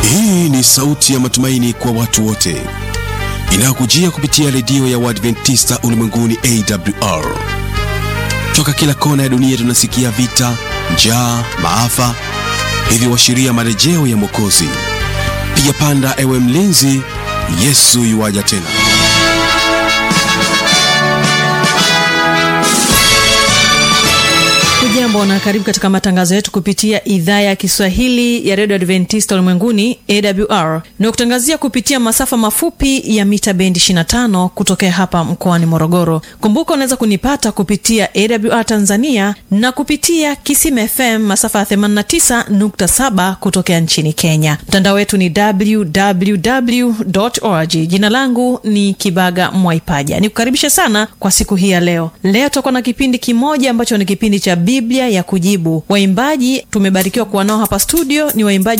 Hii ni sauti ya matumaini kwa watu wote inayokujia kupitia redio ya Waadventista ulimwenguni AWR. Toka kila kona ya dunia tunasikia vita, njaa, maafa, hivyo washiria marejeo ya Mwokozi. Piga panda, ewe mlinzi, Yesu yuwaja tena. Hujambo na karibu katika matangazo yetu kupitia idhaa ya Kiswahili ya redio Adventista ulimwenguni AWR na kutangazia kupitia masafa mafupi ya mita bendi 25 kutokea hapa mkoani Morogoro. Kumbuka unaweza kunipata kupitia AWR Tanzania na kupitia Kisima FM masafa ya 89.7 kutokea nchini Kenya. Mtandao wetu ni www org. Jina langu ni Kibaga Mwaipaja, ni kukaribisha sana kwa siku hii ya leo. Leo tutakuwa na kipindi kimoja ambacho ni kipindi cha Biblia ya kujibu. Waimbaji tumebarikiwa kuwa nao hapa studio ni waimbaji